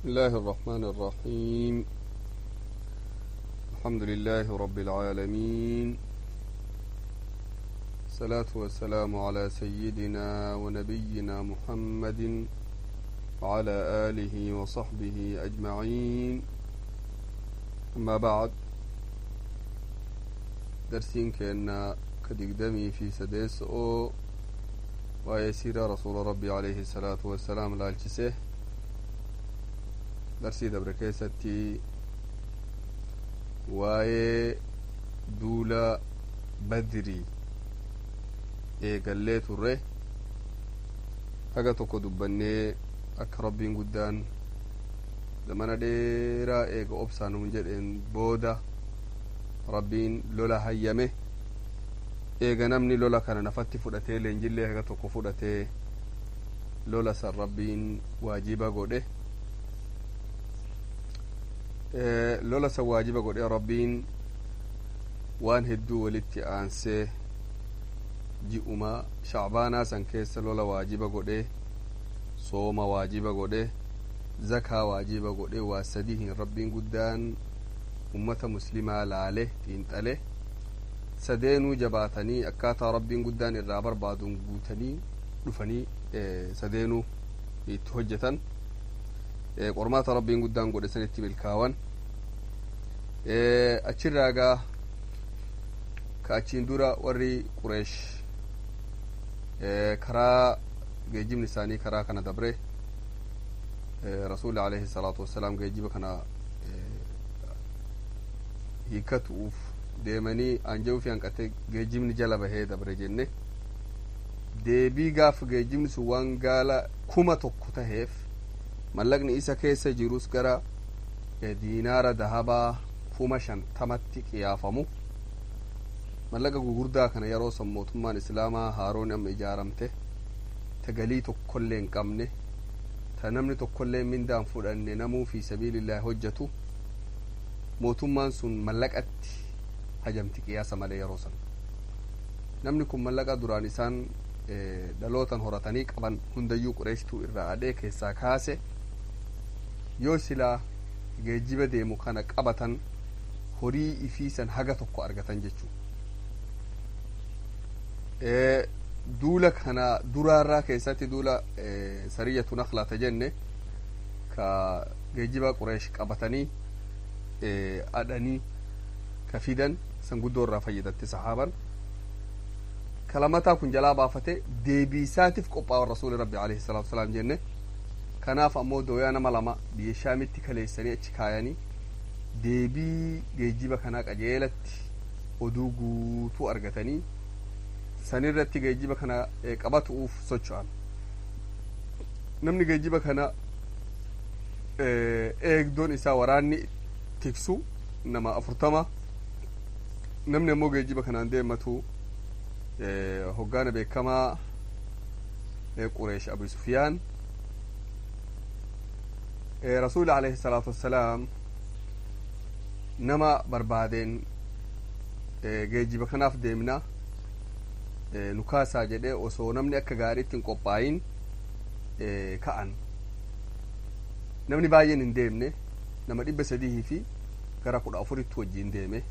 بسم الله الرحمن الرحيم الحمد لله رب العالمين الصلاة والسلام على سيدنا ونبينا محمد وعلى آله وصحبه أجمعين أما بعد درسين كأن كدقدمي في سديس أو ويسير رسول ربي عليه الصلاة والسلام لالجسه darsii dabre keessatti waa'ee duula badrii eegallee turre haga tokko dubbannee akka rabbiin guddaan zamana dheeraa eega obsaanuun jedheen booda rabbiin lola hayyame eega namni lola kana nafatti fudhatee leenjillee haga tokko fudhatee lola san rabbiin waajiba godhe lola san waajiba godhe rabbiin waan hedduu walitti aansee ji'uma shacbaanaa san keessa lola waajiba godhe sooma waajiba godhe zakaa waajiba godhe waa sadihin rabbiin guddaan ummata muslimaa laale xiinxale sadeenuu jabaatanii akkaataa rabbiin guddaan irraa barbaaduun guutanii dhufanii sadeenuu itti hojjetan qormaata rabbiin guddaan godhe sanitti milkaawan achirraa gaa ka achiin dura warri qureesh karaa geejjibni isaanii karaa kana dabre rasuli alayhi salaatu wassalaam geejjiba kana hiikatuuf deemanii anja'uu fi hanqate geejjibni jala bahee dabre jenne deebii gaaf geejjibni sun waan gaala kuma tokko taheef mallaqni isa keessa jirus gara diinaara dahabaa kuma shantamatti qiyaafamu mallaqa gugurdaa kana yeroo san mootummaan islaamaa haaroon amma ijaaramte ta galii tokkollee hin qabne ta namni tokkollee mindaan fudhanne namuu fi sabiilillaahi hojjetu mootummaan sun mallaqatti hajamti qiyaasa malee yeroo san namni kun mallaqa duraan isaan dhalootan horatanii qaban hundayyuu qureeshtuu irraa adhee keessaa kaase yoo silaa geejjiba deemu kana qabatan horii ifiisan haga tokko argatan jechuu duula kana duraarraa keessatti duula sariyatu naklaata jenne ka geejjiba qureesh qabatanii adhanii ka fidan san guddoo irraa fayyadatte sahaaban kalamataa kun jalaa baafate deebii isaatiif qophaa'an rasuuli rabbi alayhi salaatu wasalaam jenne kanaaf ammoo dooyaa nama lama biyya shaamitti kaleessanii achi kaayanii deebii geejjiba kanaa qajeelatti oduu guutuu argatanii sanirratti geejjiba kana qabatuuf socho'an namni geejjiba kana eegdoon isaa waraanni tiksu nama afurtama namni ammoo geejjiba kanaan deematu hoggaana beekamaa qureesh abu sufiyaan rasuuli alayhi salaatu wassalaam nama barbaadeen geejjiba kanaaf deemna nu kaasaa jedhee osoo namni akka gaariitti hin qophaayin ka'an namni baay'een hin deemne nama dhibba sadihii fi gara kudha afuritti wajjiin deeme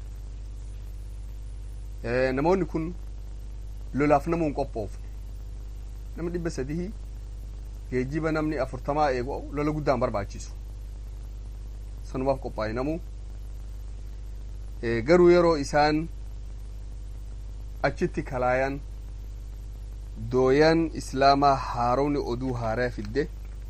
namoonni kun lolaaf nama hin qophoofne nama dhibba sadihii geejjiba namni afurtamaa eegu lola guddaan barbaachisu sanumaaf qophaa'e namu garuu yeroo isaan achitti kalaayan dooyan islaamaa haaromni oduu haaraa fidde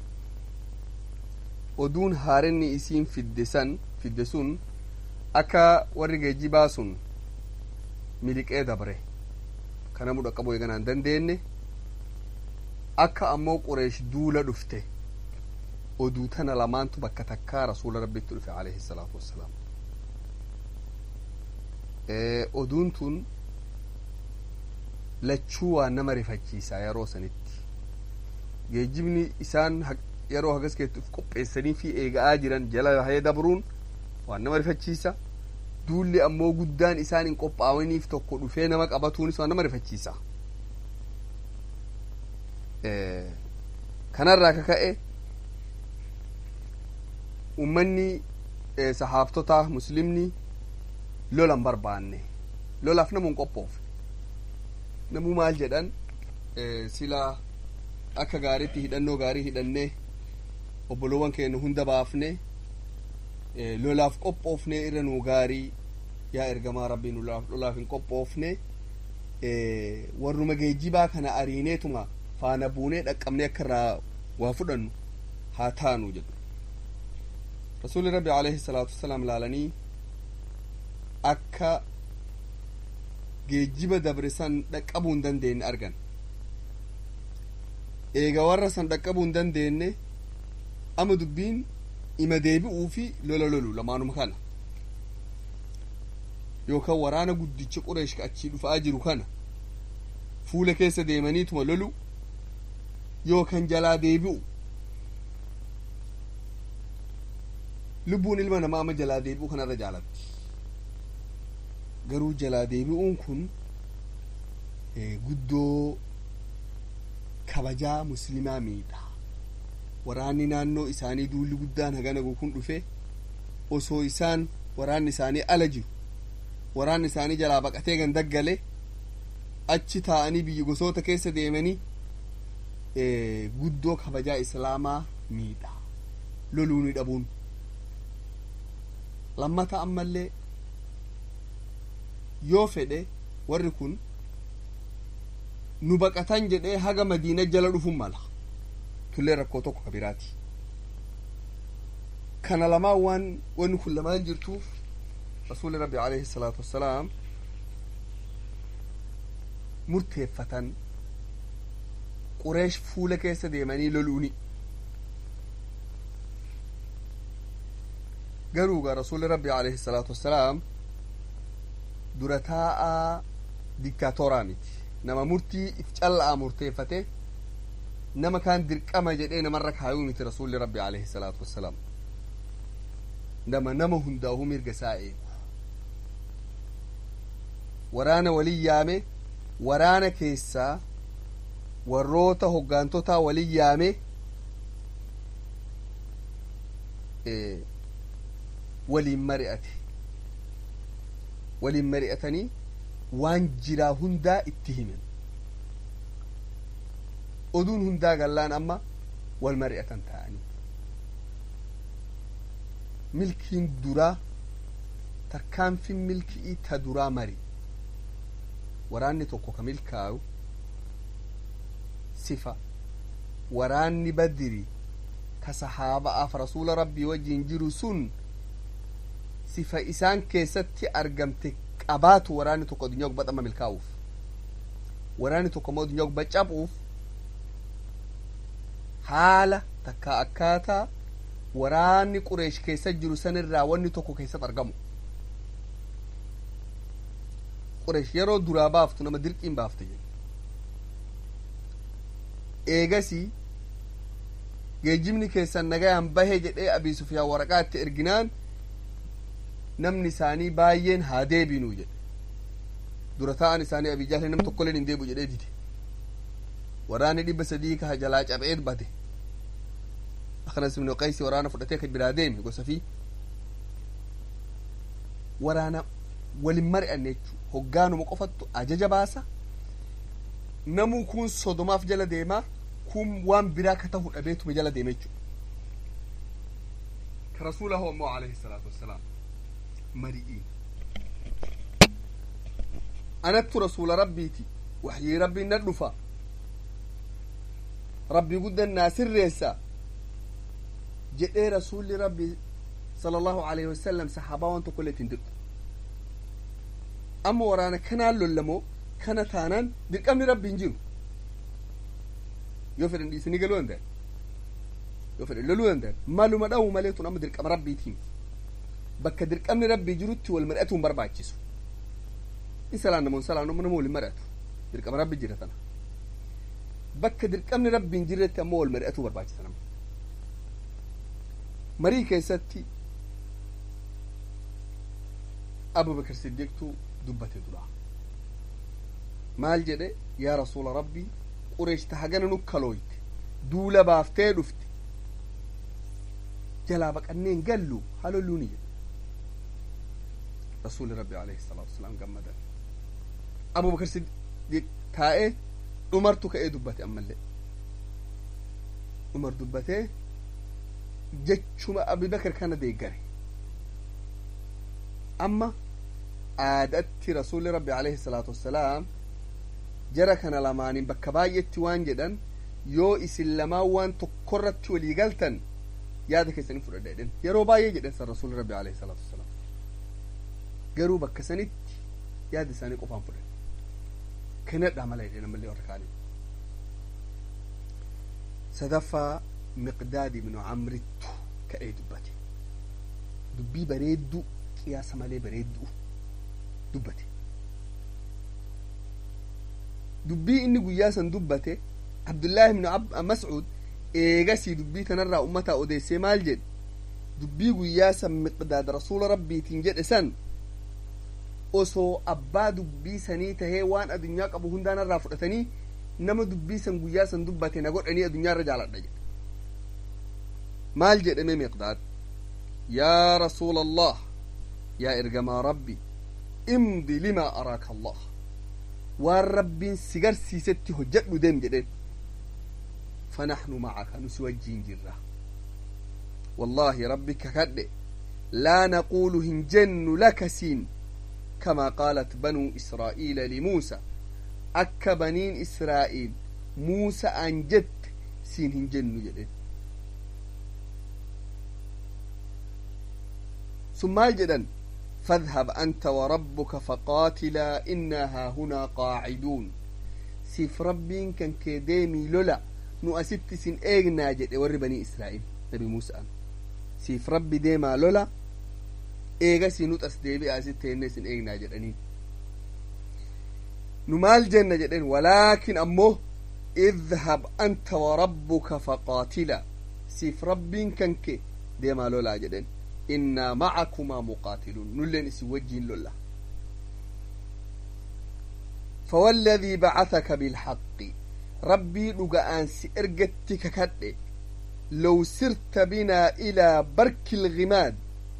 oduun haarenni isiin fidde san fidde sun akka warri geejjibaa sun miliqee dabre kana mudha qabu eeganaan dandeenye akka ammoo qureesh duula dhufte oduu tana lamaantu bakka takkaa rasuula rabbitti dhufe alayhi salaatu wassalaam oduun tun lachuu waan nama rifachiisaa yeroo sanitti geejjibni isaan yeroo hagas keessatti qopheessanii fi eega'aa jiran jala bahee dabruun waan nama rifachiisa duulli ammoo guddaan isaan hin qophaa'aniif tokko dhufee nama qabatuunis waan nama rifachiisa kanarraa ka ka'e ummanni sahaabtota muslimni lolan barbaanne lolaaf namuun qophoofne namuu maal jedhan sila akka gaariitti hidhannoo gaarii hidhannee obbolowwan keenya hunda baafne lolaaf qophoofne irra nuu gaarii yaa ergamaa rabbii nu lolaaf hin qophoofne warruma geejjibaa kana ariineetuma faana buunee dhaqqabnee akka irraa waa fudhannu haa taanu jedhu rasuuli rabbi alayhi salaatu wasalaam laalanii akka geejjiba dabre san dhaqqabuu hin dandeenye argan eega warra san dhaqqabuu hin dandeenye ama dubbiin ima deebi'uu fi lola lolu lamaanuma kana yookaan waraana guddicha qureesh ka achii dhufaa jiru kana fuula keessa deemaniituma lolu yookaan jalaa deebi'u lubbuun ilma namaa ama jalaa deebi'u kanarra jaalatti garuu jalaa deebi'uun kun guddoo kabajaa muslimaa miidha waraanni naannoo isaanii duulli guddaan hagana kun dhufe osoo isaan waraanni isaanii ala jiru waraanni isaanii jalaa baqatee gan daggale achi taa'anii biyya gosoota keessa deemanii guddoo kabajaa islaamaa miidha loluuni dhabuun lammata ammallee yoo fedhe warri kun nu baqatan jedhee haga madiina jala dhufun mala tullee rakkoo tokko ka biraati kana lamaan waan wanni kun lamaan jirtuuf rasuuli rabbi alayhi salaatu wassalaam murteeffatan qureesh fuula keessa deemanii loluuni garuuga rasuuli rabbi alayhi salaatu wassalaam dura taa'aa diktaatoraa miti nama murtii if calla'aa murteeffate nama kaan dirqama jedhee namarra kaayuu miti rasuulli rabbi alayhi salaatu wassalaam nama nama hundaa'uu mirga isaa eegu waraana walin yaame waraana keessaa warroota hoggaantotaa walin yaame waliin mari'ate waliin mari'atanii waan jiraa hundaa itti himan oduun hundaa gallaan amma wal mari'atan ta'anii milkiin duraa tarkaanfin milkii ta duraa mari waraanni tokko ka milkaa'u sifa waraanni badiri ka sahaaba'aaf rasuula rabbii wajjiin jiru sun sifa isaan keessatti argamte qabaatu waraanni tokko addunyaa gubbaa amma milkaa'uuf waraanni tokko immoo addunyaa gubbaa cabuuf haala takka akkaataa waraanni qureesh keessa jiru sanirraa wanni tokko keessatti argamu qureesh yeroo duraa baaftu nama dirqiin baafte jedhe eegasii geejjibni keessan nagayaan bahe jedhee abii sufyaan waraqaa itti erginaan namni isaanii baay'een haa deebinuu jedhe dura ta'an isaanii abii jaalee nam tokkoleen hin deebu jedhee dide waraanni dhibba sadii ka jalaa cabee bade aknas ibnu qaysi waraana fudhatee ka biraa deeme gosa fi waraana walin mari'anne jechuu hoggaanuma qofattu ajaja baasa namuu kun sodomaaf jala deemaa kun waan biraa ka tahu dhabeetuma jala deeme jechuu ka rasuulahu ammoo alayhi salaatu wassalaam mari'iin anattu rasuula rabbiiti waxyii rabbiin na dhufa rabbii guddan naa sirreessa jedhee rasuulli rabbi sala allahu alayhi wasalam sahaabaa waan tokko illee ittiin dirqu amma waraana kanaan lollamoo kana taanaan dirqamni rabbi hin jiru yoo fedhan dhiisanii galuu danda'an yoo fedhan loluu danda'an maluma dha'u malee tun amma dirqama rabbiitiin bakka dirqamni rabbii jirutti wal mari'atuu hin barbaachisu in salaan namoon salaan nama waliin mari'atu dirqama rabbi jira tana bakka dirqamni rabbi hin jirretti ammoo wal mari'atuu barbaachisa nama marii keessatti abubakar siddiqtuu dubbate dura maal jedhe yaa rasuula rabbii qureesh ta hagana nu kalooyte duula baaftee dhufte jalaa baqannee hin gallu halolluuni jedhe rasuuli rabbi alayhi salaatu wasalaam gammadan abubakar siddiq taa'ee umartu ka'ee dubbate ammallee umar dubbatee jechuma abubakar kana deeggare amma aadatti rasuuli rabbi alayhi salaatu wassalaam jara kana lamaaniin bakka baay'etti waan jedhan yoo isin lamaan waan tokkorratti walii galtan yaada keessanii fudhadha jedhan yeroo baay'ee jedhan san rasuuli rabbi alayhi salaatu wassalaam garuu bakka sanitti yaada isaanii qofaan fudhan kennadhaa mala jedhan ammallee warra kaanii sadaffaa miqdaad ibnu camrittu ka'ee dubbate dubbii bareedduu qiyaasa malee bareedduu dubbate dubbii inni guyyaa san dubbate abdullaahi ibnu mascuud eegasii dubbii tanarraa ummataa odeessee maal jedhe dubbii guyyaa san miqdaad rasuula rabbiitiin jedhe san osoo abbaa dubbii sanii tahee waan adunyaa qabu hundaanarraa fudhatanii nama dubbii san guyyaa san dubbate na godhanii adunyaarra jaaladha jedhe maal jedhame miqdaad yaa rasuula allah yaa ergamaa rabbi imdi limaa araaka allah waan rabbiin si garsiisetti hojjedhu deem jedheen فنحن معك نسوجين جرة والله ربك كد لا نقول هنجن لك سين كما قالت بنو إسرائيل لموسى أك بنين إسرائيل موسى أنجت سين هنجن جدين ثم الجدن فاذهب أنت وربك فقاتلا إنا هنا قاعدون سيف ربين كان كديمي لولا nu asitti isin eegnaa jedhe warri banii israa'il nabi muusa'an siif rabbi deemaa lola eegasii nu xas deebi'a asitti enne isin eegnaa jedhanii nu maal jenna jedhen walaakin ammoo idhab anta warabbuka faqaatila siif rabbiin kanke deemaa lolaa jedhen innaa macakumaa muqaatiluun nulleen isin wajjiin lolla فوالذي بعثك بالحق rabbii dhuga'aan si ergatti kakadhe low sirta binaa ilaa barkilgimaad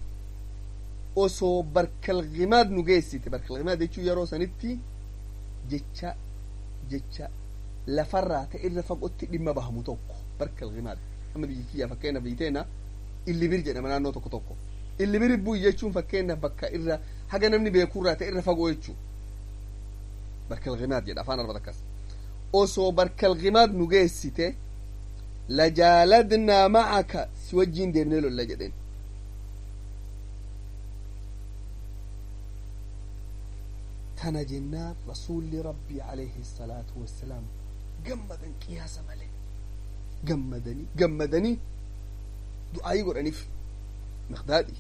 osoo barkalgimaad nu geessite barkalgimaad jechuu yeroo sanitti jecha jecha lafarraa ta irra fagootti dhimma bahamu tokko barkalgimaad amma biyyi kiyyaa fakkeenyaaf biyyi teena illibir jedhama naannoo tokko tokko illibir bu'i jechuun fakkeenyaaf bakka irra haga namni beekurraa ta irra fagoo jechuu barkalgimaad jedha afaan arabaa akkas osoo barkalgimaad nu geessite lajaaladnaa macaka si wajjiin deemnee lolla jedhen tana jennaan rasuulli rabbii alayhi salaatu wassalaam gammadan qiyaasa malee gammadanii gammadanii du'aayii godhaniif miqdaadhi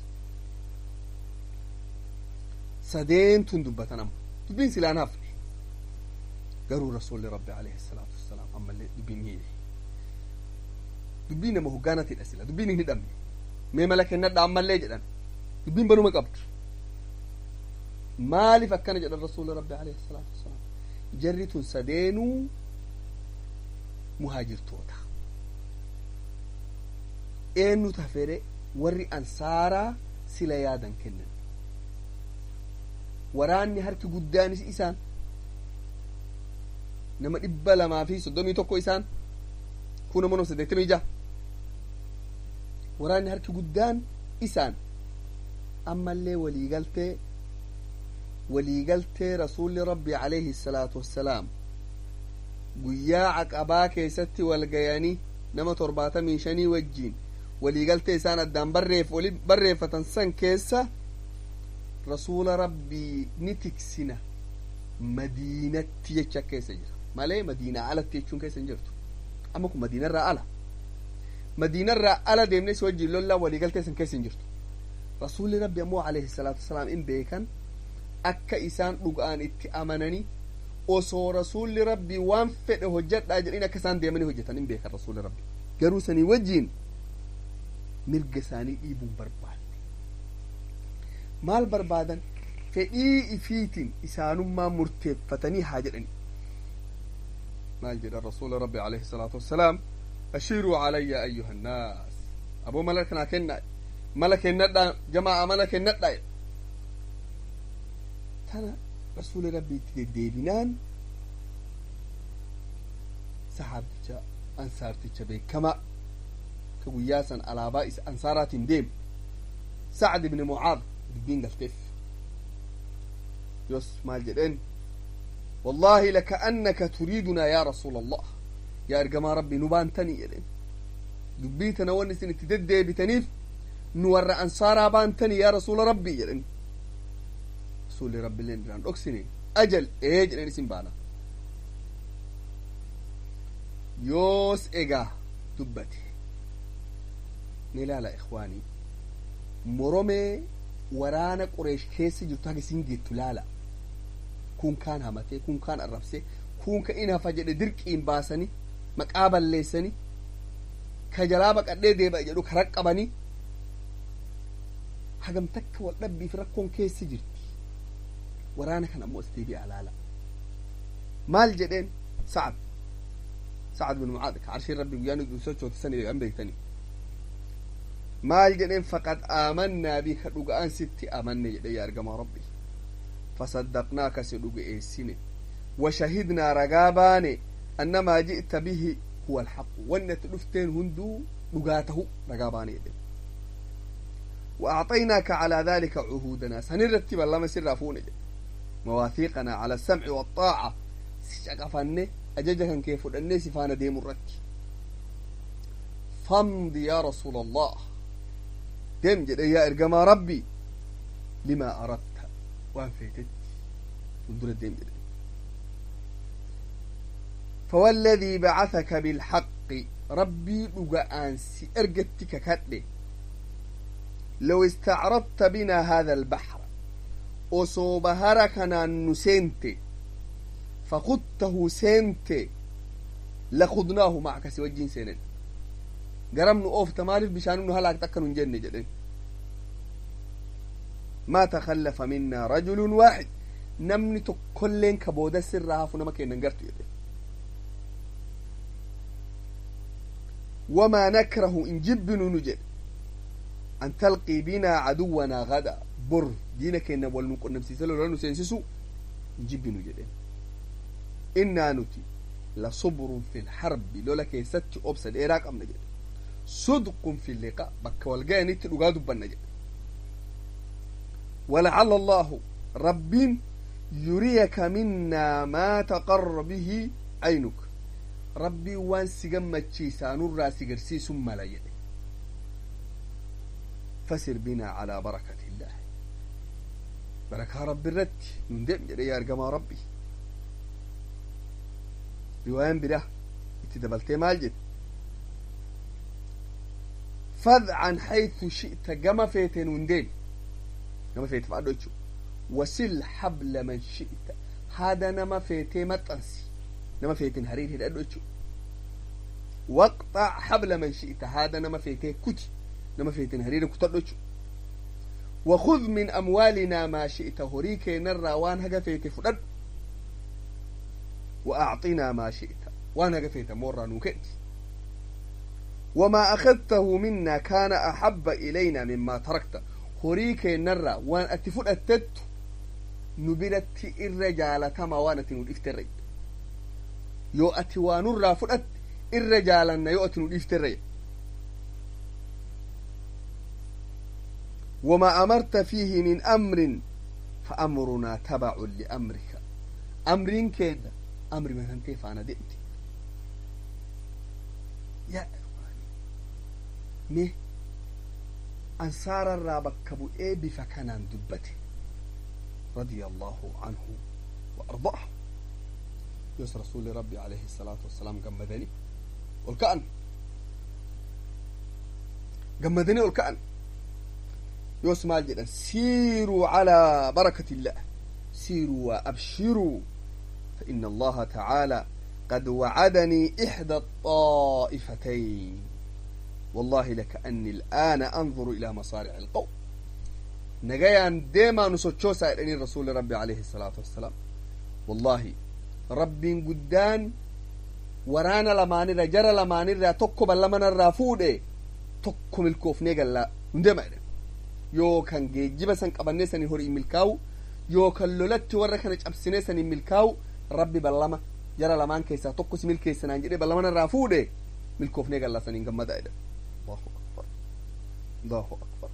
sadeentun dubbatan amma dubbiin silaan hafne garuu rasuulli rabbi alayhi salaatu wassalaam ammallee dubbiin hiine dubbii nama hoggaanatidha sila dubbiin hin hidhamne mee mala kennadha ammallee jedhan dubbiin banuma qabdu maaliif akkana jedhan rasuulli rabbi alayhi salaatu wassalaam jarri tun sadeenuu muhaajirtoota eenyu tafere warri ansaaraa sila yaadan kennan waraanni harki guddaanis isaan nama dhibba lamaa fi soddomii tokko isaan kun ammoo nama saddeettamii jaha waraanni harki guddaan isaan ammallee waliigaltee waliigaltee rasuulli rabbi alayhi salaatu wassalaam guyyaa caqabaa keessatti walgayanii nama torbaatamii shanii wajjiin waliigaltee isaan addaan barreef wali barreeffatan san keessa rasuula rabbii ni tiksina madiinatti jecha keessa jira malee madiinaa alatti jechuun keessa hin jirtu amma kun madiinarraa ala madiinarraa ala deemnee si wajjiin lollaa waliigaltee san keessa hin jirtu rasuulli rabbi ammoo alayhi salaatu wasalaam in beekan akka isaan dhuga'an itti amananii osoo rasuulli rabbi waan fedhe hojjedhaa jedhin akka isaan deemanii hojjetan in beekan rasuulli rabbi garuu sanii wajjiin mirga isaanii dhiibuun barbaadne maal barbaadan fedhii ifiitiin isaanummaa murteeffatanii haa jedhani maal jedhan rasuula rabbi alayhi salaatu wassalaam ashiiruu calayya ayyuha annaas aboo mala kanaa kennaa mala kennadhaa jamaa mala kennadhaa tana rasuuli rabbi itti deddeebinaan saxaabicha ansaarticha beekamaa ka guyyaa san alaabaa isa ansaaraatiin deemu sacd ibni mucaad dubbiin galteef yos maal jedheen والله لكأنك تريدنا يا رسول الله يا أرجما ربي نبانتني يدين دبيتنا ونسن تدد بتنيف نور أنصارا بانتني يا رسول ربي يدين رسول ربي لين ران أكسنين أجل إيج لين اسم بانا يوس إيجا دبتي نلا إخواني مرمي ورانا قريش كيسي جرتاك سنجي تلالا kun kaan hamatee kun kaan arrabsee kun ka in hafa jedhe dirqiin baasanii maqaa balleessanii ka jalaa baqadhee deebi'a jedhu ka raqqabanii hagam takka wal dhabbiif rakkoon keessi jirti waraana kan ammoo as deebi'a laala maal jedheen sa'ad sa'ad bin mucaad ka arshiin rabbi guyyaan itti sochooti sani an beektanii maal jedheen faqad aamannaa bi ka dhuga'an sitti amanne jedhe yaa argamaa rabbii فصدقناك سدوغ إيسيني وشهدنا رقاباني أن ما جئت به هو الحق وأن تلفتين هندو لقاته رقاباني دي. وأعطيناك على ذلك عهودنا سنرتب الله مسر رافوني مواثيقنا على السمع والطاعة سيشاقفني أججها كيف الناس فانا ديم الرك فامض يا رسول الله دم جد يا إرقما ربي لما أردت waan feetetti fuuldura deem jedhe فوالذي بعثك بالحق ربي لقى أنسي أرقتك كتلي لو استعرضت بنا هذا البحر وصوبهركنا نسنت فخدته سنت لخذناه معك سوى الجين سنين قرمنا أوف تمارف بشان هلاك تكن جنة جدين ما تخلف منا رجل واحد نمني تكلين كبودة سرها فنما كينا نقرت يدي وما نكره إن جب نجد أن تلقي بنا عدونا غدا بر دينا كينا والنقل نمسيسلو لأنه سينسسو إن جب نجد إنا نتي لصبر في الحرب لولا كي ست أبسد إيراك أم نجد صدق في اللقاء بك والقاني تلقادوا بنجد ولعل الله رب يريك منا ما تقر به عينك ربي وان سيغمتشي سانور راسي قرسي ثم لا يدي فسر بنا على بركة الله بركة رب الرد من دم يا أرقما ربي روايان بره اتدبلتي مالجد فذ عن حيث شئت قم فيتين وندين nama feete fa'aadho jechuudha wasil habla man shi'ita haada nama feetee maxxansi nama feeteen hariir hidhadho jechuudha waqxaa habla man shi'ita haada nama feetee kuti nama feeteen hariira kutadho jechuudha وخذ من أموالنا ما شئت هريك نرى وان هجا فيت فدد وأعطنا ما شئت وان هجا فيت مرة نوكت وما أخذته منا كان أحب إلينا مما تركت horii keennarraa waan ati fudhattettu nu biratti irra jaalatama waan ati nu dhifterre yoo ati waa nurraa fudhatte irra jaalanna yoo ati nu dhifterre وما أمرت فيه من أمر فأمرنا تبع لأمرك أمر كذا أمر من أنت فأنا دئت يا إخواني مه ansaararraa bakka bu'ee bifa kanaan dubbate radia allahu anhu wa ardaah yos rasuli rabbi alayhi salaatu wassalaam gammadanii ol ka'an gammadanii ol ka'an yos maal jedhan siiruu calaa barakati illah siiruu waa abshiruu فإن الله تعالى قد وعدني إحدى الطائفتين والله لكأني الآن أنظر إلى مصارع القوم نجايان ديما نسوتشو سائلني الرسول ربي عليه الصلاة والسلام والله ربي قدان ورانا لماني جرى لماني را تقو بلمنا الرافودي tokko milkoofnee gallaa hundeema jedhan yookan geejjiba san qabannee sanii horii milkaa'u yookan lolatti warra kana cabsinee sanii milkaa'u rabbi ballama jara lamaan keessaa tokko si milkeessanaan jedhee ballama irraa fuudhe milkoofnee gallaa saniin gammada jedhan allahu akbar allahu akbar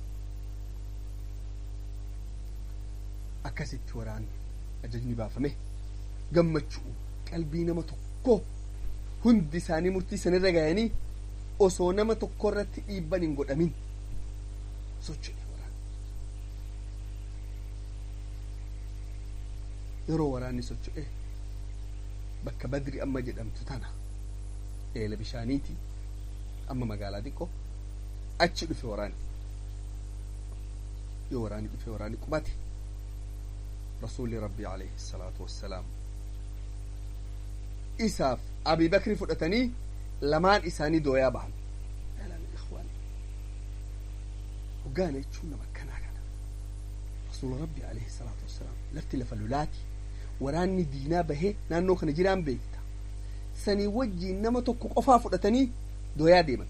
akkasitti waraanni ajajni baafame gammachuu qalbii nama tokko hundi isaanii murtii sanirra gayanii osoo nama tokko irratti dhiibban hin godhamin socho'e waraanni yeroo waraanni socho'e bakka badri amma jedhamtu tana eela bishaaniiti amma magaalaa xiqqoo achi dhufe waraanni yoo waraanni dhufe waraanni qubate rasuulli rabbii alayhi salaatu wassalaam isaaf abii bakri fudhatanii lamaan isaanii dooyaa bahan hoggaana jechuun nama akkanaa kana rasuula rabbii alayhi salaatu wassalaam lafti lafa lolaati waraanni diinaa bahee naannoo kana jiraan beekta sanii wajjiin nama tokko qofaa fudhatanii dooyaa deeman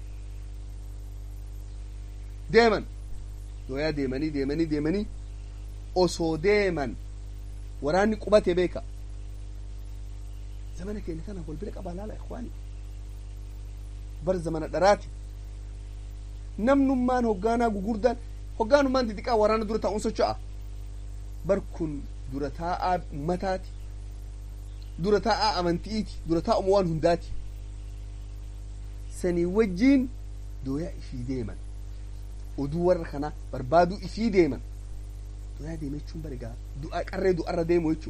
deeman dooyaa deemanii deemanii deemanii osoo deeman waraanni qubate beeka zamana keenya kana wal bira qabaa laala ikwaani bar zamana dharaati namnummaan hoggaanaa gugurdaan hoggaanummaan xixiqqaa waraana dura taa'uun socho'a bar kun dura taa'aa ummataati dura taa'aa amanti'iiti dura taa'uma waan hundaati sanii wajjiin dooyaa ifii deeman oduu warra kana barbaaduu ifii deeman dooyaa deeme jechuun barigaa du'a qarree du'arra deemu jechuu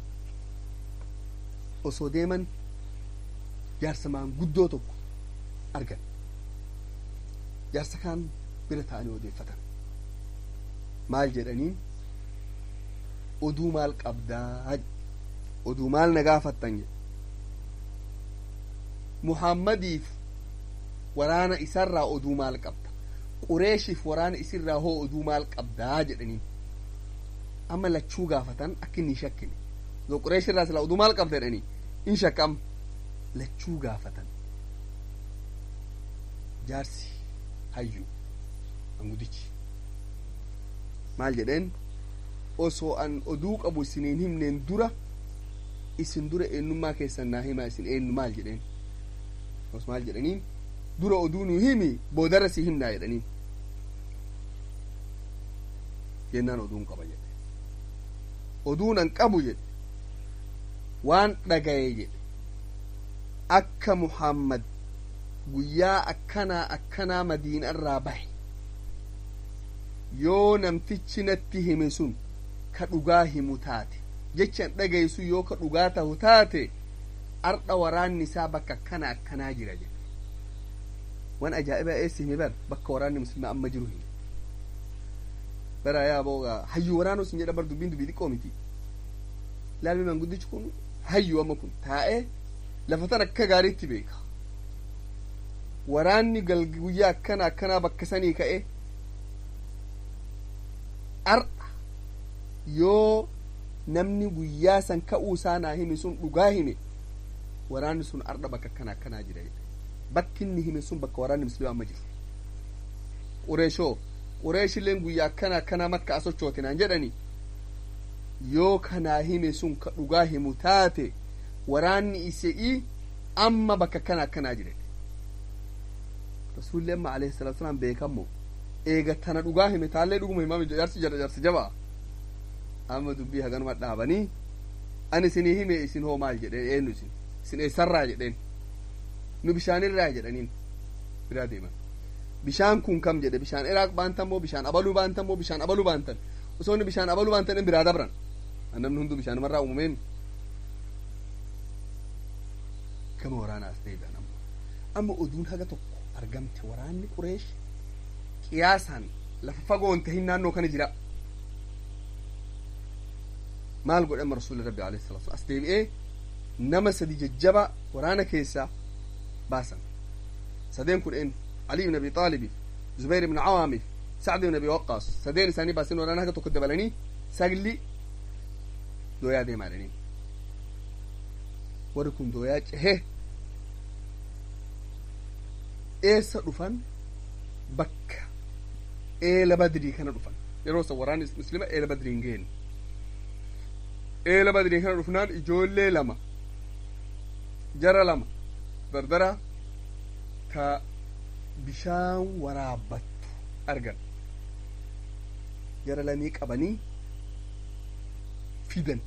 osoo deeman jaarsa maanguddoo tokko argan jaarsa kaan bira ta'anii odeeffatan maal jedhaniin oduu maal qabdaa oduu maal na gaafattan jedhe muhammadiif waraana isarraa oduu maal qabda qureeshiif waraana isirraa hoo oduu maal qabdaa jedhaniin amma lachuu gaafatan akka inni shakkine yoo qureeshirraa sila oduu maal qabda jedhanii in shakkam lachuu gaafatan jaarsi hayyu angudichi maal jedheen osoo an oduu qabu isiniin himneen dura isin dura eenyummaa keessan naa himaa isin eenyu maal jedheen os maal jedhaniin dura oduu nu himi boodarra si himnaa jedhaniin jennaan oduun qaba jedhe oduun an qabu jedhe waan dhagaye jedhe akka muhammad guyyaa akkanaa akkanaa madiinarraa bahe yoo namtichi natti hime sun ka dhugaa himu taate jechan dhagaysu yoo ka dhugaa tahu taate ardha waraanni isaa bakka akkana akkanaa jira jedhe wan ajaa'ibaa eessi hime bar bakka waraanni muslimaa amma jiru hime bara yaa booga hayyu waraanoo sin jedha bar dubbiin dubbii xiqqoo miti laalmi manguddichi kun hayyu amma kun taa'ee lafa tan akka gaariitti beeka waraanni guyyaa akkana akkanaa bakka sanii ka'e ar'a yoo namni guyyaa san ka'uu isaa naa hime sun dhugaa hime waraanni sun ar'a bakka akkana akkanaa jira bakki inni hime sun bakka waraanni muslimaa amma jiru qureeshoo qureeshilleen guyyaa akkana akkanaa makka asochootinaan jedhani yoo kanaa hime sun ka dhugaa himu taate waraanni isii amma bakka akkana akkanaa jire rasuulli amma alayhi salatu wasalaam beekammo eega tana dhugaa hime taallee dhuguma himaa jaarsi jara jaarsi jabaa amma dubbii haganuma dhaabanii ani isinii hime isin hoo maal jedheen eenyu isin isin eessarraa jedheen nu bishaanirraa jedhaniin biraa deeman bishaan kun kam jedhe bishaan iraaq baantan moo bishaan abaluu baantan moo bishaan abaluu baantan osoo inni bishaan abaluu baantan in biraa dabran namni hunduu bishaanumarraa uumameen gama waraanaas deebi'an amma amma oduun haga tokko argamte waraanni qureesh qiyaasaan lafa fagoon tahin naannoo kana jira maal godhe amma rasuulli rabbi alayhi salatu as deebi'ee nama sadi jajjaba waraana keessaa baasan sadeen kun een علي بن ابي طالب زبير بن عوامي سعد بن ابي وقاص سدين ثاني باسين ورانا هكا تكد بلني ساقلي دويا دي مالني وركم دويا هه ايسا دفن bakka eela badrii kana dhufan yeroo san waraanni muslima eela badrii hin geenne eela badrii kana dhufnaan ijoollee lama jara lama dardara ka bishaan waraabbattu argan jara lamii qabanii fidan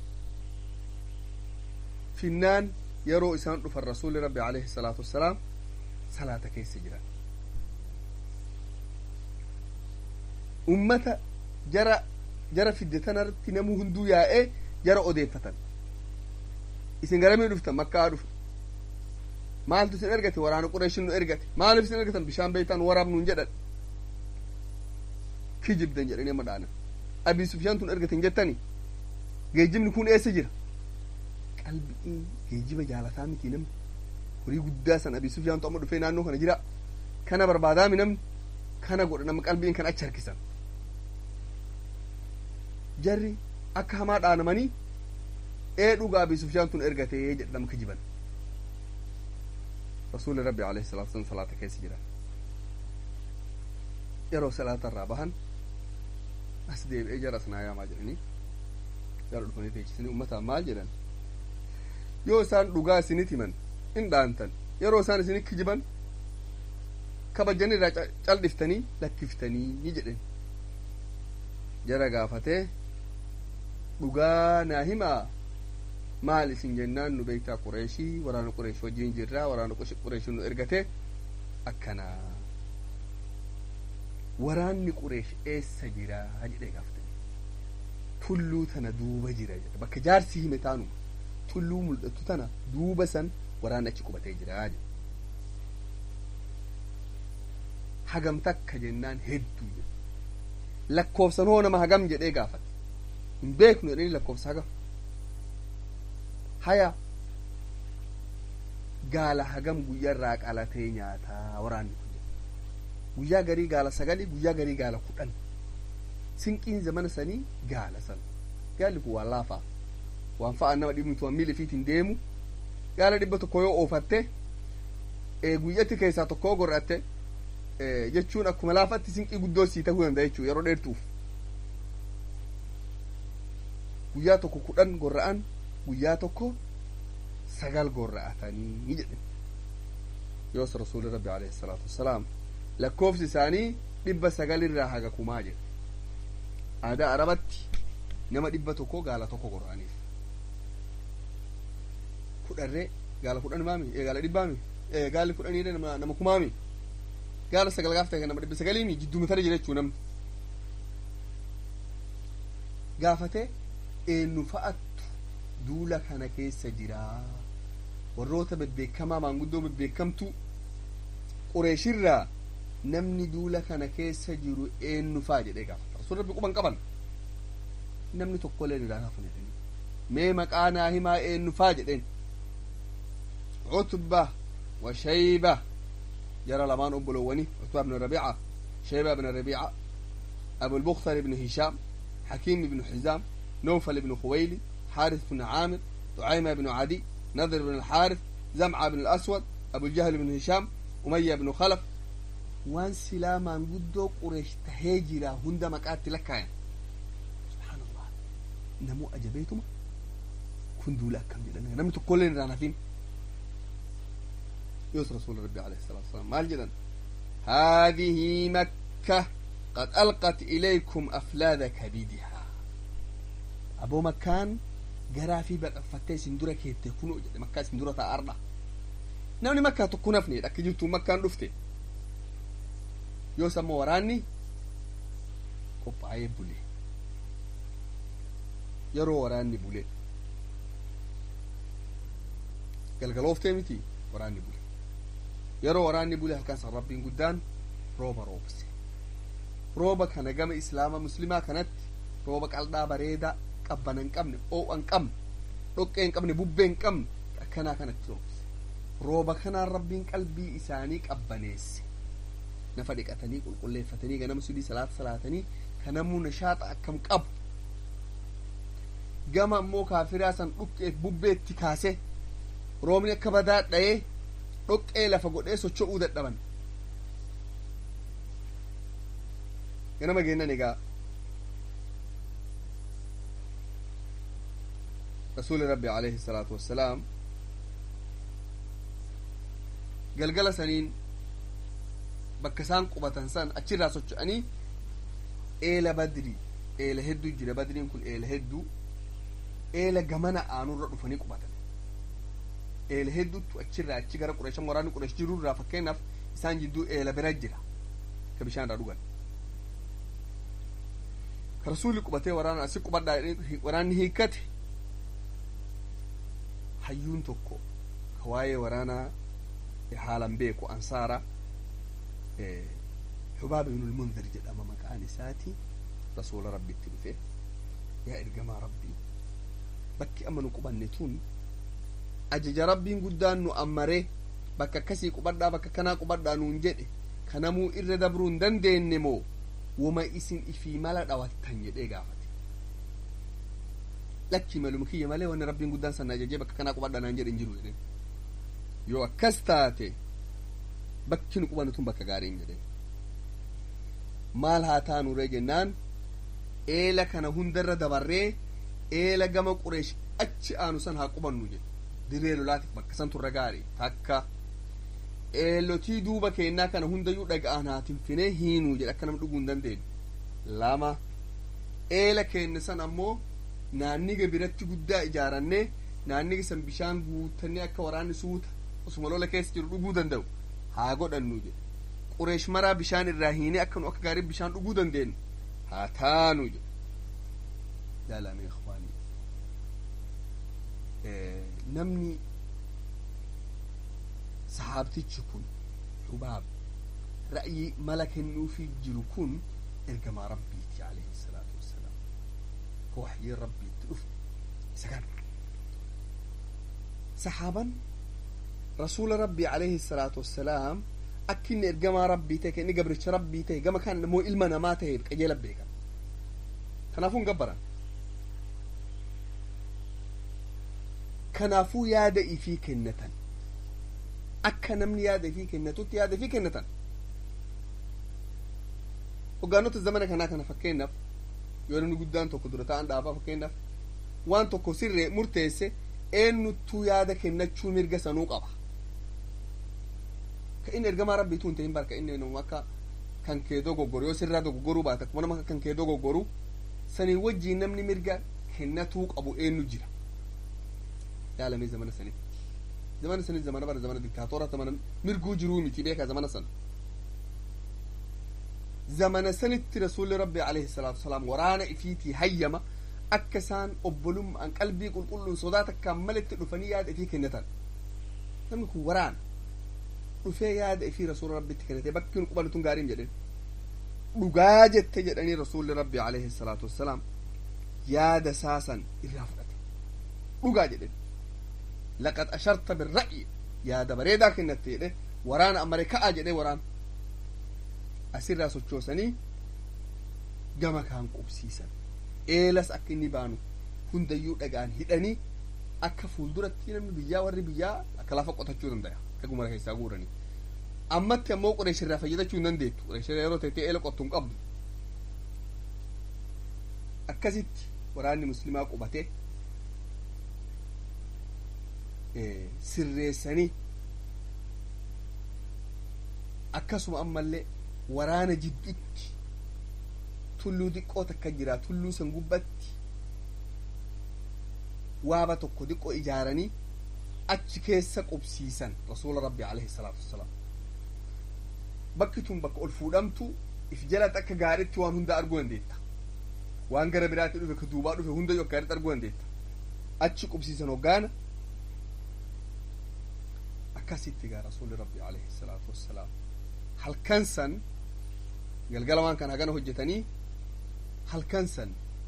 finnaan yeroo isaan dhufan rasuuli rabbi alayhi salaatu wassalaam salaata keessa jiran ummata jara jara fidde tanarratti namuu hunduu yaa'ee jara odeeffatan isin garamii dhuftan makkaa dhufe maaltu isin ergate waraana qureeshin nu ergate maaliif isin ergatan bishaan beeytaan waraabnuun jedhan kijibdan jedhanii amma dhaanan abii sufyaan tun ergaten jettani geejjibni kun eessa jira qalbii geejjiba jaalataa miti namni horii guddaa san abii sufyaantu amma dhufee naannoo kana jira kana barbaadaami namni kana godha nama qalbiin kan achi harkisan jarri akka hamaa dhaanamanii ee dhugaa abii sufyaan tun ergatee jedhama kijiban rasuuli rabbi alayhi salatu wasalam salaata keessa jiran yeroo salaata irraa bahan as deebi'ee jara sanaa yaamaa jedhanii jara dhufanii teechisanii ummataan maal jedhan yoo isaan dhugaa isinit himan in dhaantan yeroo isaan isinit kijiban kabajan irraa cal'iftanii lakkiftanii ni jedhen jara gaafatee dhugaa naa himaa maal isin jennaan nu beektaa qureeshii waraana qureesh wajjin jirraa waraana qureesh nu ergate akkanaa waraanni qureesh eessa jira jedhee gaafatanii tulluu tana duuba jira jedhe bakka jaarsi hime taanu tulluu mul'atu tana duuba san waraanni achi qubatee jira jedhe hagam takka jennaan hedduu jedhe lakkoofsan hoo nama hagam jedhee gaafate hin beeknu jedhanii lakkoofsa hagam haya gaala hagam guyyarraa qalatee nyaataa waraanni kun guyyaa garii gaala sagali guyyaa garii gaala kudhan sinqiin zamana sanii gaala san gaalli kun waan laafaa waan fa'a nama dhibnitu waan miila fiitiin deemu gaala dhibba tokko yoo oofatte guyyatti keessaa tokko yoo gorratte jechuun akkuma laafatti sinqii guddoo sii ta'uu danda'a jechuudha yeroo dheertuuf guyyaa tokko kudhan gorra'an guyyaa tokko sagal gorra'atanii ni jedhe yoos rasuuli rabbi alayhi salaatu wassalaam lakkoofsi isaanii dhibba sagalirraa haga kumaa jedhe aadaa arabatti nama dhibba tokko gaala tokko gorra'aniif kudharree gaala kudhan maami gaala dhibbaami gaalli kudhaniire nama nama kumaami gaala sagal gaaf ta'e nama dhibba sagaliimi jidduu tana jira jechuu namni gaafate eenyu fa'attu duula kana keessa jiraa warroota bebbeekamaa maanguddoo bebbeekamtu qureeshirraa namni duula kana keessa jiru eenyu fa'a jedhee gaafata rasuul rabbi quban qaban namni tokkollee irraa hafan jedhanii mee maqaa naa himaa eenyu fa'a jedheen cutba wa shayba جرى لمان أبو لوني عتبة بن ربيعة شيبة بن ربيعة أبو البختر بن هشام حكيم بن حزام نوفل بن خويلي حارث بن عامر طعيمة بن عدي نذر بن الحارث زمعة بن الأسود أبو الجهل بن هشام أمية بن خلف وان سلاما قدو قريش تهيجرا هند مكات لك يعني. سبحان الله نمو أجبيتما كندو لك كم جلنا نمت كلنا رانا فين يوسف رسول ربي عليه الصلاة والسلام مال جدا هذه مكة قد ألقت إليكم أفلاذ كبدها أبو مكان جرى في بقى فتاة سندورة كي تكونوا مكة سندورة أربعة نوني مكة تكون أفني لكن جبتوا مكان رفتي يوسف موراني قبعي بولي يرو وراني بولي galgalooftee miti waraanni bule yeroo waraanni bule halkan san rabbiin guddaan rooba roobse rooba kana gama islaama muslimaa kanatti rooba qal'aa bareedaa qabbana hin qabne oo'a hin qabne dhoqqee hin qabne bubbee hin qabne akkanaa kanatti roobse rooba kanaan rabbiin qalbii isaanii qabbaneesse nafa dhiqatanii qulqulleeffatanii ganama sudii salaata salaatanii kanamuu nashaaxa akkam qabu gama ammoo kaafiraa san dhuqqeef bubbeetti kaase roobni akka badaa dha'ee dhoqqee lafa godhee socho'uu dadhaban ganama geennan egaa rasuuli rabbi alayhi salaatu wassalaam galgala saniin bakka isaan qubatan san achirraa socho'anii eela badri eela hedduu jira badriin kun eela hedduu eela gamana aanurra dhufanii qubatan eela hedduutu achirraa achi gara qureeshan waraanni qureesh jirurraa fakkeenyaaf isaan jidduu eela bira jira ka bishaan irraa dhugan ka rasuulli qubatee waraana asi qubadhaa waraanni hiikkate hayyuun tokko ka waa'ee waraanaa haalan beeku ansaara xubaaba ibnul munzir jedhama maqaan isaati rasuula rabbitti dhufe yaa ergamaa rabbii bakki amma nu qubanne tun ajaja rabbiin guddaan nu ammaree bakka akkasii qubadhaa bakka kanaa qubadhaa nuun jedhe kanamuu irra dabruu hin dandeenye moo wama isin ifii mala dhawattan jedhee gaafate lakkii maluma kiyya malee wanni rabbiin guddaan san ajajee bakka kanaa qubadhaa naan jedhe hin jiru jedhen yoo akkas taate bakki nu qubanne tun bakka gaariin jedhen maal haa taanuree jennaan eela kana hundarra dabarree eela gama qureesh achi aanu san haa qubannu jedhe dirree lolaatiif bakka san turra gaarii takka eelotii duuba keennaa kana hundayyuu dhaga'an haa tinfinee hiinuu jedhe akka nama dhuguu hin dandeenyu lama eela keenne san ammoo naanniga biratti guddaa ijaarannee naanniga san bishaan guutannee akka waraanni suuta osuma lola keessa jiru dhuguu danda'u haa godhannu jedhe qureesh maraa bishaan irraa hiinee akka nu akka gaarii bishaan dhuguu dandeenyu haa taanu jedhe jaalame ikhwaanii namni sahaabtichi kun xubaab ra'yii mala kennuufii jiru kun ergamaa rabbiiti alayhi salaatu wassalaam ka waxyii rabbiitti dhufe isa kana sahaaban rasuula rabbii alayhi salaatu wassalaam akka inni ergamaa rabbii ta'e inni gabricha rabbii ta'e gama kan immoo ilma namaa ta'e qajeela beekan kanaafuu hin gabbaran kanaafuu yaada ifii kennatan akka namni yaada ifii kennatutti yaada ifii kennatan hoggaanota zamana kanaa kana fakkeenyaaf yoo namni guddaan tokko dura ta'an dhaabaa fakkeenyaaf waan tokko sirree murteesse eenyuttuu yaada kennachuu mirga sanuu qaba ka inni ergamaa rabbiituu hin ta'in barka inni nama akka kan kee dogoggoru yoo sirraa dogoggoruu baate akkuma nama kan kee dogoggoru sanii wajjiin namni mirga kennatuu qabu eenyu jira yaalamee zamana sanitti zamana sanitti zamana bara zamana diktaatora zamana mirguu jiruu miti beeka zamana sana zamana sanitti rasuulli rabbi alayhi salaatu wasalaam waraana ifiitii hayyama akka isaan obbolummaan qalbii qulqulluun sodaata akkaan malitti dhufanii yaada ifii kennatan namni kun waraana dhufee yaada ifii rasuula rabbitti kennate bakki nu qubannu tun gaariin jedhen dhugaa jette jedhanii rasuulli rabbi alayhi salaatu wassalaam yaada saasan irraa fudhate dhugaa jedhen laqad asharta birra'yi yaada bareedaa kennatte jedhe waraana ammaree ka'aa jedhe waraana asirraa sochoosanii gama kaan qubsiisan eelas akka inni baanu hundayyuu dhagaan hidhanii akka fuulduratti namni biyyaa warri biyyaa akka lafa qotachuu danda'a dhaguma keessaa guuranii ammatti ammoo qureeshirraa fayyadachuu hin dandeettu qureeshirraa yeroo ta'e eela qottu hin qabdu akkasitti waraanni muslimaa qubatee sirreessanii akkasuma ammallee waraana jidduutti tulluu diqqoo takka jira tulluu san gubbatti waaba tokko diqqoo ijaaranii achi keessa qubsiisan rasuula rabbi alayhi salaatu wassalaam bakki tun bakka ol fuudhamtu if jalatti akka gaariitti waan hunda arguu dandeetta waan gara biraatti dhufe ka duubaa dhufe hunda yoo gaariitti arguu dandeetta achi qubsiisan hoggaana akkasitti gaa rasuulli rabbi alayhi salaatu wassalaam halkan san galgala waan kana hagana hojjetanii halkan san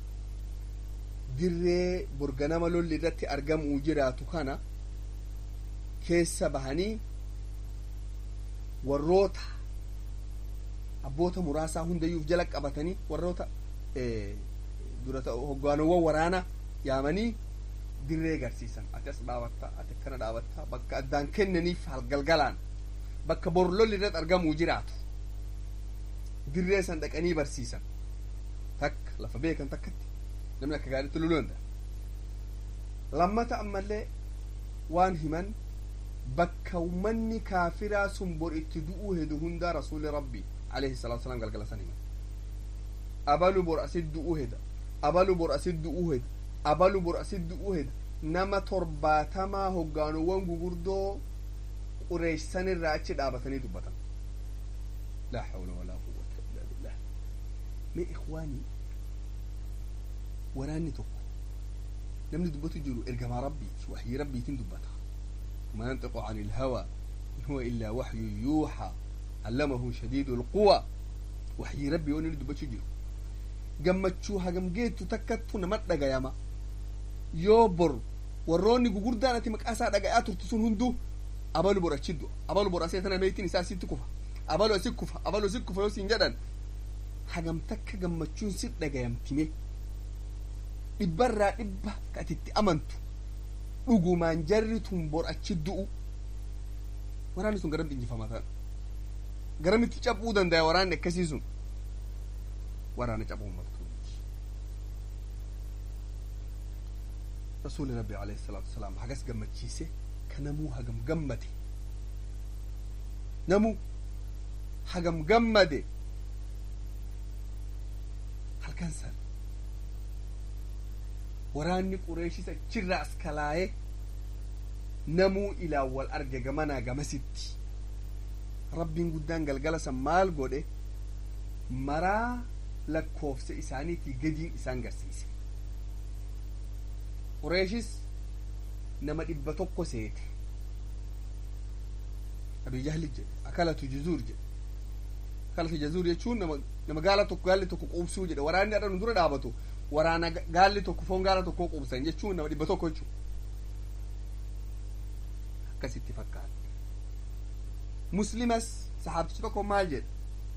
dirree borganama lolli irratti argamuu jiraatu kana keessa bahanii warroota abboota muraasaa hundayyuuf jala qabatanii warroota durata hoggaanowwan waraana yaamanii dirree agarsiisan ati as dhaabatta ati akkana dhaabatta bakka addaan kennaniif galgalaan bakka bor lolli irratti argamuu jiraatu dirree san dhaqanii barsiisan takka lafa beekan takkatti namni akka gaariitti loluu danda'a lammata ammallee waan himan bakka ummanni kaafiraa sun bor itti du'uu hedu hundaa rasuuli rabbi alayhi salaatu wasalaam galgala san himan abalu bor asit du'uu heda abalu bor asit du'uu heda abalu bor asit du'uu heda nama torbaatamaa hoggaanuwwan gugurdoo qureessan irraa achi dhaabatanii dubbatan laa hawla walaa quwwata illa billah mee ikhwaanii waraanni tokko namni dubbatu jiru ergamaa rabbiiti waxyii rabbiitiin dubbata ما ينطق عن الهوى إن هو إلا وحي يوحى علمه شديد القوى وحي ربي وني دبچو جيرو gammachuu hagam geettu takkattu nama dhagayama yoo bor warroonni gugurdaan ati maqaa isaa dhagayaa turtu sun hunduu abalu bor achi du'a abalu bor asii tana meetiin isaa asitti kufa abalu asi kufa abalu asi kufa yoo siin jedhan hagam takka gammachuun si dhagayamtime dhibbarraa dhibba ka atitti amantu dhugumaan jarri tun bor achi du'u waraanni sun garamti injifamaa ta'an garamitti cabuu danda'a waraanni akkasii sun waraana cabuu maltuuti rasuuli rabbi alayhi salaatu wasalaam hagas gammachiise ka namuu hagam gammade namuu hagam gammade halkan san waraanni qureeshis achirraa as kalaaye namuu ilaan wal arge gamanaa gamasitti rabbiin guddaan galgala san maal godhe maraa lakkoofsa isaaniitii gadiin isaan garsiise qureeshis nama dhibba tokko seete abii jahli jedhe akalatu juzuur jedhe akalatu juzuur jechuun nama nama gaala tokko gaalli tokko quubsuu jedhe waraanni adha nu dura dhaabatu waraana gaalli tokko foon gaala tokko quubsan jechuun nama dhibba tokko jechuun akkasitti fakkaate muslimas sahaabtichi tokko maal jedhe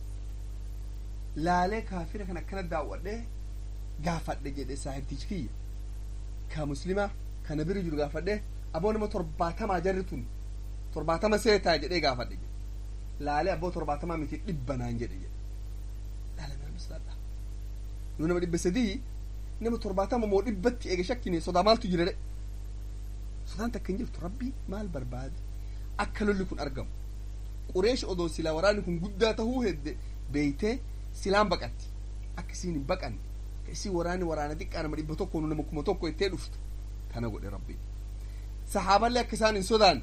laalee kaafira kan akkana daawwadhee gaafadhe jedhe saahibtichi kiyya ka muslima kana bira jiru gaafadhe aboo nama torbaatamaa jarri tun torbaatama seetaa jedhee gaafadhe jedhe laalee abboo torbaatamaa miti dhibba naan jedhe jedhe laala nama mislaadha nu nama dhibba sadii nama torbaatama moo dhibbatti eega shakkine sodaa maaltu jira de sodaan takka hin jirtu rabbii maal barbaade akka lolli kun argamu qureesh odoo silaa waraanni kun guddaa tahuu hedde beeytee silaan baqatti akka isiin hin baqanne ka isii waraanni waraana xiqqaa nama dhibba tokko nama kuma tokko ittee dhuftu kana godhe rabbi sahaaballee akka isaan hin sodaanne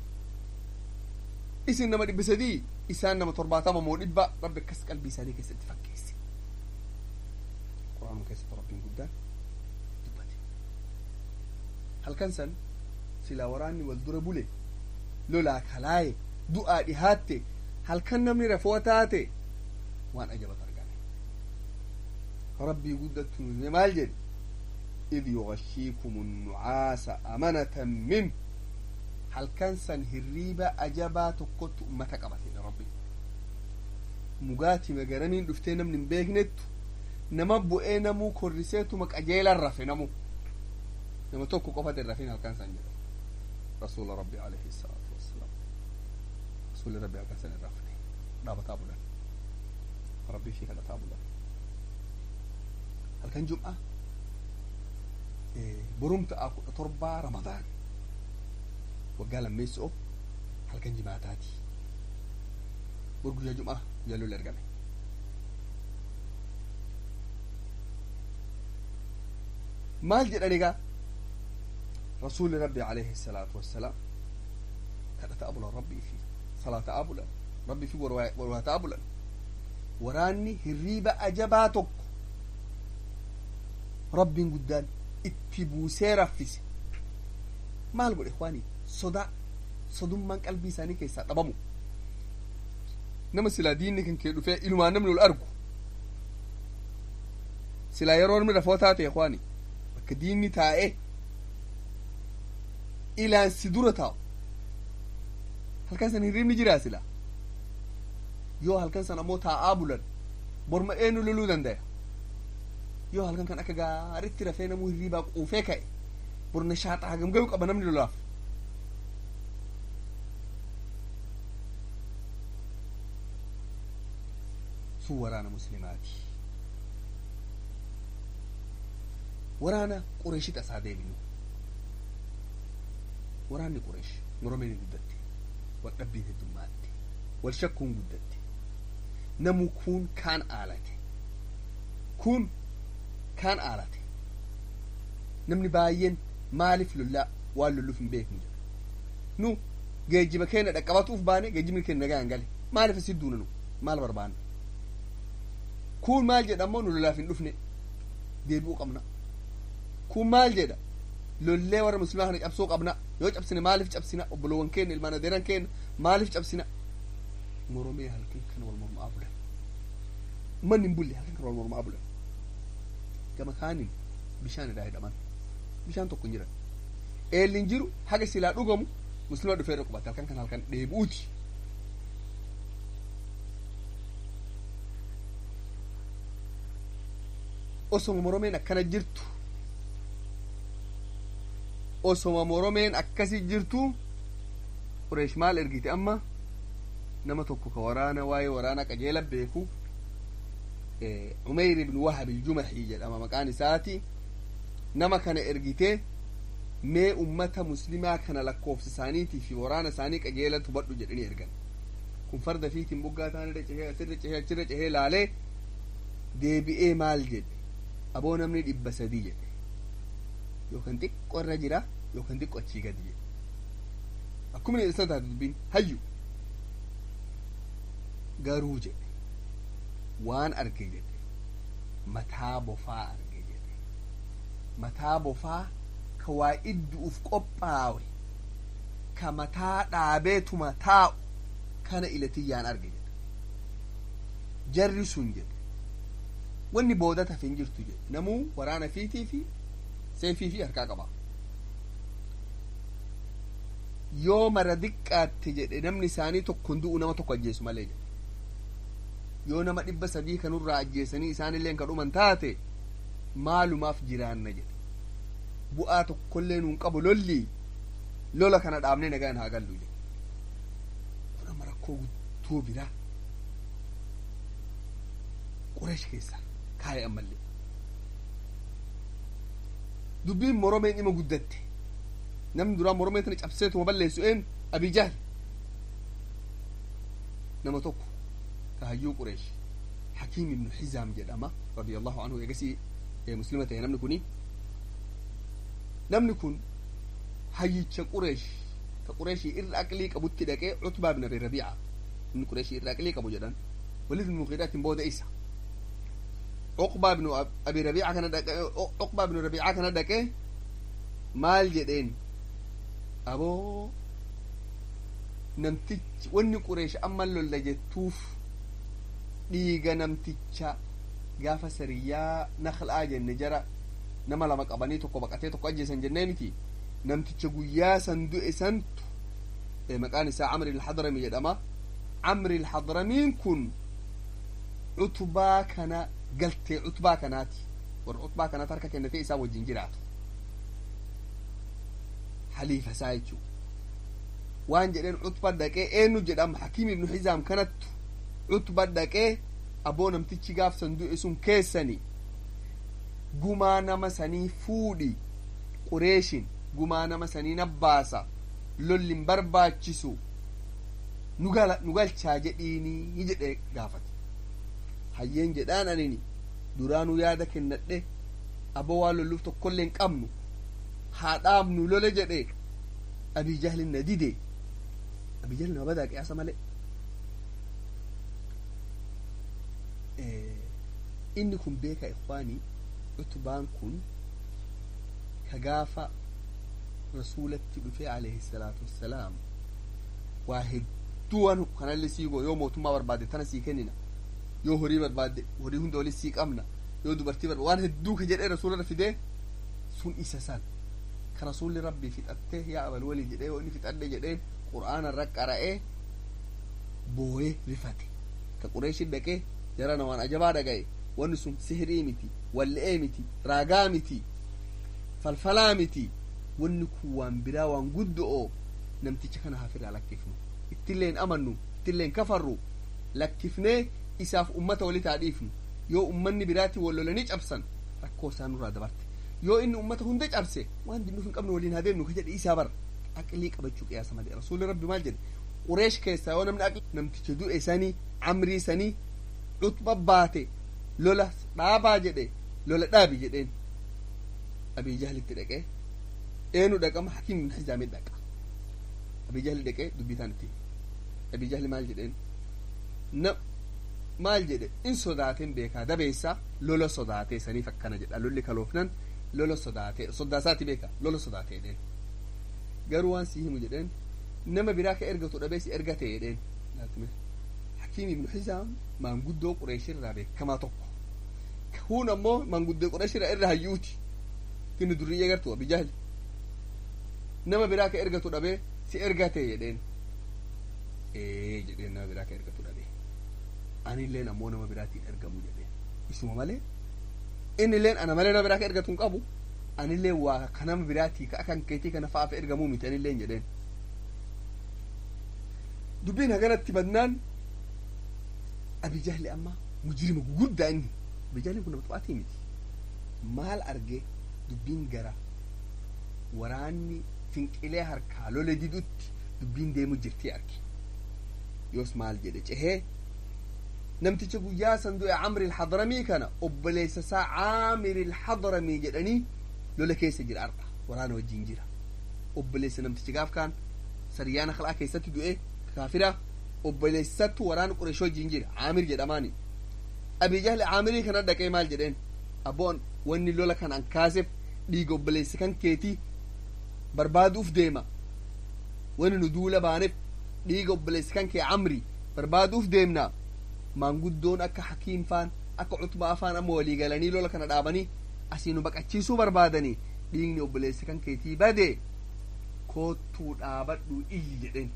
isin nama dhibba sadii isaan nama torbaatama moo dhibba rabbi akkas qalbii isaanii keessatti fakkeesse quraanuma keessatti rabbiin guddaan dubbate halkan san silaa waraanni wal dura bule lolaa kalaaye du'aa dhihaatte halkan namni rafoo taate waan ajabatu argame rabbii guddattu nuyi maal jedhe إذ يغشيكم النعاس أمنة منه هل كان سن هريبة أجابا تقوت أمتك أبتين ربي مقاتي مقرنين دفتين من بيغنت نما بؤي نمو كورسيتو مك أجيل الرفي نمو نما توكو قفت الرفين هل كان سن جدا رسول ربي عليه الصلاة والسلام رسول ربي هل كان سن الرفي دابا تابولا ربي فيك تابولا هل كان جمعة borumta a kudha torbaa ramadaan waggaa lammeessoo halkan jimaataati bor guyyaa jumaa guyyaa lolli argame maal jedhan egaa rasuuli rabbi alayhi salaatu wassalaam kadhata abulan rabbii fi salaata abulan rabbii fi warwaata abulan waraanni hirriiba ajabaa tokko rabbiin guddaan itti buusee raffise maal godhe kwaani sodaa sodummaan qalbii isaanii keessaa dhabamu nama silaa diinni kan kee dhufee ilumaan namni ol argu silaa yeroo namni rafoo taate kwaani bakka diinni taa'ee ilaan si dura taa'u halkan san hirribni jiraa silaa yoo halkan san ammoo taa'aa bulan borma eenyu loluu dandaya yoo halkan kan akka gaaritti rafee namuu hirriibaa quufee ka'e borna shaaxaa hagam gayu qaba namni lolaaf sun waraana muslimaati waraana qureeshi tasaa deebinu waraanni qureesh moromeen guddatte wal dhabbiin heddummaatti wal shakkuun guddatte namu kun kaan aalate kun kaan aalate namni baay'een maaliif lollaa waan lolluuf hin beeknu jedha nu geejjiba keenya dhaqqabatuuf baane geejjibni keenya nagaa hin gale maaliif asit duuna nu maal barbaanna kun maal jedha ammoo nu lolaaf hin dhufne deebi'uu qabna kun maal jedha lollee warra muslimaa kana cabsuu qabna yoo cabsine maaliif cabsina obboloowwan keenya ilmaan adeeran keenya maaliif cabsina moromee halkan kana wal mormaa bulan manni hin bulle halkan kana wal mormaa bulan gama kaaniin bishaan irraa hidhaman bishaan tokko hin jiran eelli hin jiru haga silaa dhugamu muslima dhufee qubate halkan kan halkan dheebuuti osoma moromeen akkana jirtu osoma moromeen akkasi jirtu qureesh maal ergite amma nama tokko ka waraana waa'ee waraana qajeela beeku umeyr ibn wahab iljumaxii jedhama maqaan isaati nama kana ergitee mee ummata muslimaa kana lakkoofsa isaaniitii fi waraana isaanii qajeela hubadhu jedhanii ergan kun farda fiitiin buggaa taanirra cehee asirra cehee achirra cehee laalee deebi'ee maal jedhe aboo namni dhibba sadii jedhe yookaan xiqqoo irra jira yookaan xiqqoo achii gadi jedhe akkuma isa taate dubbiin hayyu garuu jedhe waan arge jedhe mataa bofaa arge jedhe mataa bofaa ka waa iddu'uuf qophaawe ka mataa dhaabeetuma taa'u kana ilatiyyaan arge jedhe jarri sun jedhe wanni booda tafe hin jirtu jedhe namuu waraana fiitii fi seefii fi harkaa qaba yoo mara diqqaatte jedhe namni isaanii tokkon du'u nama tokko ajjeesu malee jedhe yoo nama dhibba sadii kanurraa ajjeesanii isaanilleen ka dhuman taate maalumaaf jiraanna jedhe bu'aa tokkollee nuun qabu lolli lola kana dhaabnee nagaan haa gallu jedhe kun amma rakkoo guddoo biraa qureesh keessa kaa'e ammallee dubbiin moromeen dhima guddatte namni duraa moromee tana cabseetuma balleessu een abijaal nama tokko kahayyuu qureesh hakiim ibnu hizaam jedhama radiallahu anhu egasii muslima ta'e namni kuni namni kun hayyicha qureesh ka qureeshii irra aqlii qabutti dhaqee cutbaa bin abi rabiica inni qureeshii irra aqlii qabu jedhan walid bin muqiidaatiin booda isa cuqbaa binu abi rabiica kana dhaqe cuqbaa binu rabiica kana dhaqe maal jedheen aboo namtichi wanni qureesh amma lolla jettuuf dhiiga namticha gaafa sariyyaa naklaa jenne jara nama lama qabanii tokko baqatee tokko ajjeesan jennee miti namticha guyyaa san du'e santu maqaan isaa camri ilhadrami jedhama camri ilhadramiin kun cutbaa kana galtee cutbaa kanaati warra cutbaa kanaati harka kennatee isaa wajjin jiraatu haliifa isaa jechuu waan jedheen cutba dhaqee eenyu jedhama hakiim ibnu hizaam kanattu cutba dhaqee aboo namtichi gaaf san du'e sun keessani gumaa nama sanii fuudhi qureeshin gumaa nama sanii nabbaasa lollin barbaachisu nu galchaa jedhiini jedhe gaafate hayyeen jedhaan anini duraanuu yaada kennadhe aboo waan lolluuf tokkollee hin qabnu haa dhaabnu lole jedhe abijahlin na dide abijahl nama badaa qiyaasa malee inni kun beeka ikwaanii utubaan kun ka gaafa rasuulatti dhufe alayhi salaatu wassalaam waa hedduuwan kanallee sii goo yoo mootummaa barbaadde tana sii kennina yoo horii barbaadde horii hunda olis sii qabna yoo dubartii barbaadde waan hedduu ka jedhee rasuularra fidee sun isa san ka rasuulli rabbii fixattee yaa abal walii jedhee yoo inni fixadhe jedheen qur'aana irra qara'ee booyee rifate ka qureeshin dhaqee jara namaan ajabaa dhaga'e wanni sun sihirii miti walle'ee miti raagaa miti falfalaa miti wanni kun waan biraa waan guddo'oo namticha kana hafirraa lakkifnu ittilleen amannu ittilleen kafarru lakkifnee isaaf ummata walit haa dhiifnu yoo ummanni biraatti wal lolanii cabsan rakkoo isaan nurraa dabarte yoo inni ummata hunda cabse waan dinnuuf hin qabne waliin haa deemnu ka jedhe isaa bara aqlii qabachuu qiyaasa malee rasuulli rabbi maal jedhe qureesh keessaa yoo namni aqli namticha du'e sanii amrii sanii dhutba baate lola dhaabaa jedhe lola dhaabi jedheen abii jahlitti dhaqee eenu dhaqama hakiim bin hizaamii dhaqa abii jahli dhaqee dubbitaan itti abii jahli maal jedheen na maal jedhe in sodaateen beekaa dabeessa lola sodaatee saniif akkana jedha lolli kaloofnan lola sodaatee soddaasaati beeka lola sodaatee jedheen garuu waan si himu jedheen nama biraa ka ergatu dhabee si ergate jedheen hakiim ibnu hizaam maanguddoo qureeshirraa beekamaa tokko kun ammoo maanguddoo qureeshirraa irra hayyuuti kini durriyyee gartuu abi jahli nama biraa ka ergatu dhabee si ergate jedheen ee jedheen nama biraa ka ergatu dhabee anilleen ammoo nama biraatiin ergamu jedheen isuma malee innilleen ana malee nama biraa ka ergatu hin qabu anilleen waa ka nama biraatii ka akan keetii kana fa'aaf ergamuu miti anilleen jedheen dubbiin haganatti badnaan abijahli amma mujrima gugurdaa inni abijahli kun nama xubaatii miti maal argee dubbiin gara waraanni finqilee harkaa lole didutti dubbiin deemu jirtii arge yoos maal jedhe cehee namticha guyyaa san du'e camri ilxadramii kana obboleessa isaa caamir ilxadramii jedhanii lola keessa jira arda waraana wajjin jira obboleessa namticha gaaf kaan saryaana kal'aa keessatti du'e kaafira obboleessattu waraana qureesh wajjin jira caamir jedhamaani abii jahli caamirii kana dhaqee maal jedheen abboon wanni lola kan an kaaseef dhiiga obboleessa kan keetii barbaaduuf deema wani nu duula baaneef dhiiga obboleessa kan kee camri barbaaduuf deemna maanguddoon akka hakiim faan akka cutbaa faan amma walii galanii lola kana dhaabanii asii nu baqachiisuu barbaadanii dhiigni obboleessa kan keetii bade koottuu dhaabadhu iyyi jedheen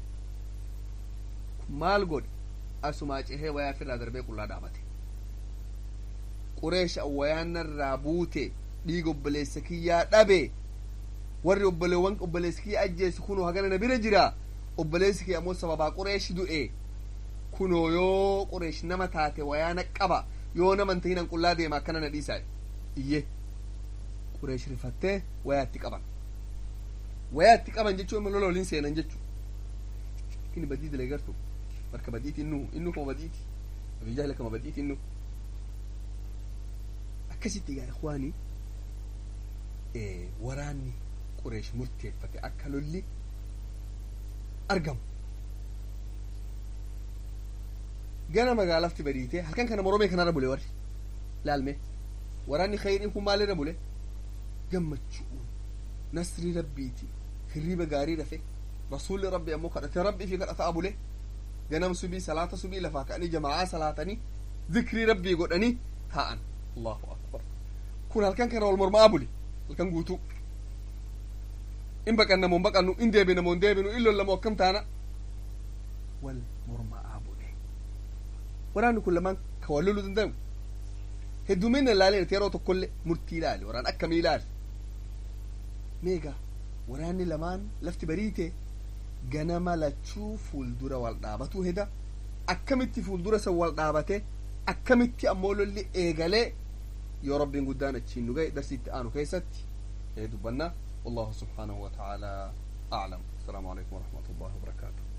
maal godhe asumaa cehee wayaa firraa darbee qullaa dhaabate qureesha wayaanarraa buute dhiiga obboleessa kiyyaa dhabe warri obboleewwan obboleessi kiyya ajjeessu kunoo hagana na bira jira obboleessi kiyya ammoo sababaa qureeshi du'e kunoo yoo qureesh nama taate wayaana qaba yoo nama hin tahinan qullaa deema akkana na dhiisaa iyye qureesh rifattee wayaatti qaban wayaatti qaban jechuun immoo lola waliin seenan jechuu kini badii dalagartu marka badiiti innu innu kama badiiti abii jahla kama badiiti innu akkasitti gaa ikhwaanii waraanni qureesh murteeffate akka lolli argamu gana magaalafti badiite halkan kana moromee kanarra bule warri laalme waraanni khayriin kun maalirra bule gammachuun nasrii rabbiiti hirriba gaarii dhafe rasuulli rabbi ammoo kadhate rabbii fi kadhataa bule ganam subii salaata subii lafaa ka'anii jamaa'aa salaatanii zikrii rabbii godhanii taa'an allahu akbar kun halkan kana wal mormaa bule halkan guutuu in baqanna moo baqannu in deebina moo deebinu in lolla moo akkam taana wal mormaa bule waraanni kun lamaan ka wal loluu danda'u hedduminna ilaalee yeroo tokkollee murtii ilaali waraan akkamii ilaali meegaa waraanni lamaan lafti bariite ganama lachuu fuuldura wal dhaabatu heda akkamitti fuuldura san wal dhaabate akkamitti ammoo lolli eegalee yoo rabbiin guddaan achiin nu gahe darsiitti aanu keessatti dubbanna والله سبحانه وتعالى أعلم السلام عليكم ورحمة الله وبركاته